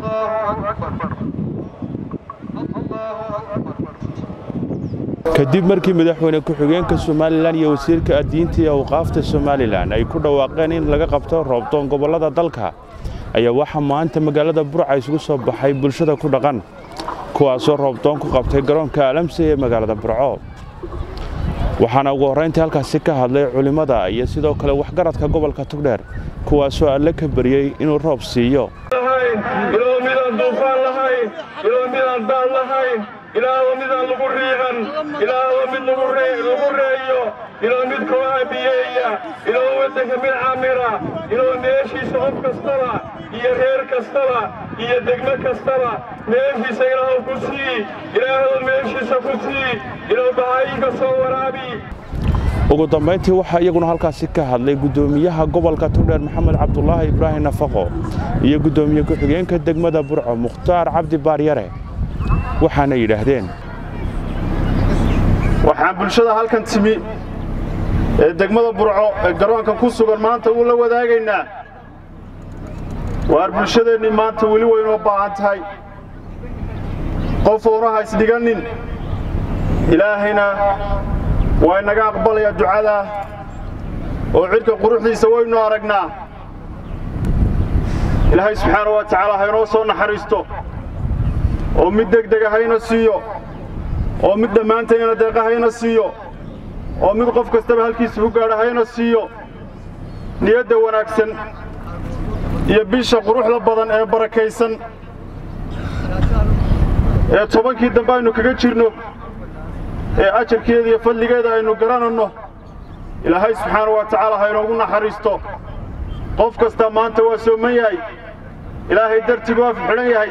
kadib markii madaxweyne ku-xigeenka somalilan iyo wasiirka addiinta iyo awqaafta somalilan ay ku dhawaaqeen in laga qabto roobdoon gobollada dalka ayaa waxaa maanta magaalada burca isugu soo baxay bulshada ku dhaqan kuwaasoo roobdoon ku qabtay garoonka alamse ee magaalada burco waxaana ugu horrayntii halkaasi ka hadlay culimmada iyo sidoo kale waxgaradka gobolka tugdheer kuwaasoo alle ka baryey inuu roob siiyo ilaa midaan duufaan lahayn ilaa midaan daad lahayn ilaahuwa midaan lagu riiqan ilaahuwa mid lagu reeyo ilaa mid kooxa biyeeya ilaa waddanka mid camira ilaa meeshiisa qof kastaba iyo reer kastaba iyo degmo kastaba meeshiisa ilaahu ku sii ilaahuwa meeshiisa ku sii ilaa bahayinka soo waraabi ugu dambayntii waxaa iyaguna halkaasi ka hadlay guddoomiyaha gobolka tugdheer maxamed cabdulaahi ibraahim nafaqo iyo guddoomiye ku-xigeenka degmada burco mukhtaar cabdi baaryare waxaana yidhaahdeen waxaan bulshada halkan timi ee degmada burco ee garoonka ku sugan maanta uu la wadaagaynaa waar bulshadeennii maanta weli waynoo baahan tahay qof uuna haysdhigannin ilaahayna waa inaga aqbalaya ducadaa oo cidhka quruxdiisa waynu aragnaa ilaahay subxaana wa tacaala haynoo soo naxariisto oo mid degdega hayna siiyo oo mid dhammaantayna deeqa hayna siiyo oo mid qof kastaba halkiisa ku gaadha hayna siiyo niyadda wanaagsan iyo bisha quruxda badan ee barakaysan ee tobankii dambe aynu kaga jirno ee ajarkeeda iyo fadligeeda aynu garananno ilaahay subxaana wa tacaala haynoogu naxariisto qof kastaa maanta waa sooman yahay ilaahay dartii buu af xidhan yahay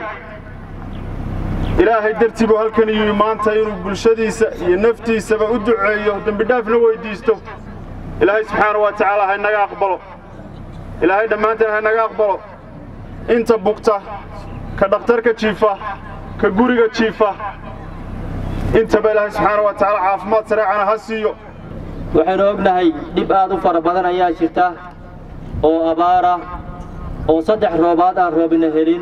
ilaahay dartii buu halkan yimi maanta inuu bulshadiisa iyo naftiisaba u duceeyo dembidhaafna weyddiisto ilaahay subxaana wa tacaala haynaga aqbalo ilaahay dhammaanteen haynaga aqbalo inta bugta ka dhakhtarka jiifa ka guriga jiifa intaba ilaahay subxaana wa tacaala caafimaad sareecana ha siiyo waxaynu ognahay dhib aad u fara badan ayaa jirta oo abaara oo saddex roobaad aan roobina helin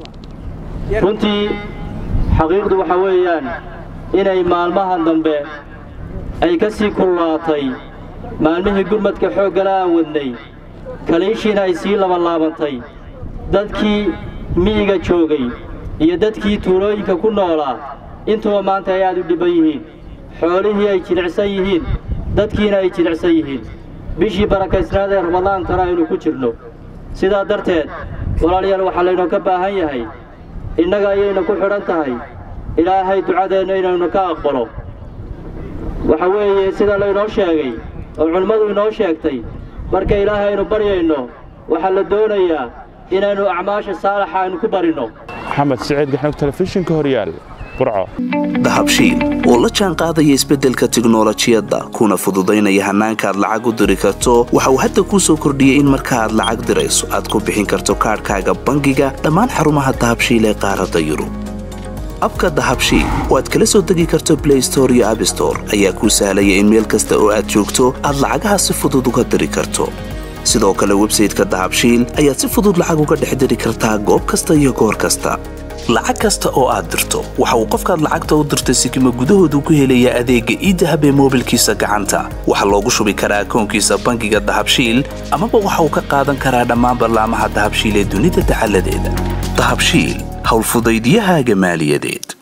runtii xaqiiqdu waxa weeyaan inay maalmahan dambe ay ka sii kullaatay maalmihii gurmadka xooggala aan wadnay kaliishiina ay sii labanlaabantay dadkii miyiga joogay iyo dadkii tuulooyinka ku noolaa intuba maanta ay aad u dhibban yihiin xoolihii ay jilicsan yihiin dadkiina ay jilicsan yihiin bishii barakaysnaad ee ramadaantana aynu ku jirno sidaa darteed walaalayaal waxaa laynoo ka baahan yahay innaga ayayna ku xidhan tahay ilaahay ducadeenna inaynu ka aqbalo waxa weeye sida laynoo sheegay oo culimmadu inoo sheegtay marka ilaahay aynu baryayno waxaa la doonayaa inaynu acmaasha saalaxa aynu ku barinno maxamed siciid gaxnug telefishinka horyaal burco dahabshiil oo la jaan qaadaya isbeddelka tiknolojiyadda kuna fududaynaya hannaanka aad lacag u diri karto waxa uu hadda kuu soo kordhiyey in marka aad lacag dirayso aad ku bixin karto kaadhkaaga bangiga dhammaan xarumaha dahabshiil ee qaaradda yurub abka dahabshiil oo aad kala soo degi karto blay store iyo abstore ayaa kuu sahlaya in meel kasta oo aad joogto aad lacagaha si fudud uga diri karto sidoo kale websayteka dahabshiil ayaad si fudud lacag uga dhex diri kartaa goob kasta iyo goor kasta lacag kasta oo aad dirto waxa uu qofkaad lacagta u dirtay sikima gudahoodu ku helayaa adeegga iidahab ee moobilkiisa gacanta waxaa loogu shubi karaa akoonkiisa bangiga dahabshiil amaba waxa uu ka qaadan karaa dhammaan ballaamaha dahabshiil ee dunida dacaladeeda dahabshiil howlfudaydyahaaga maaliyadeed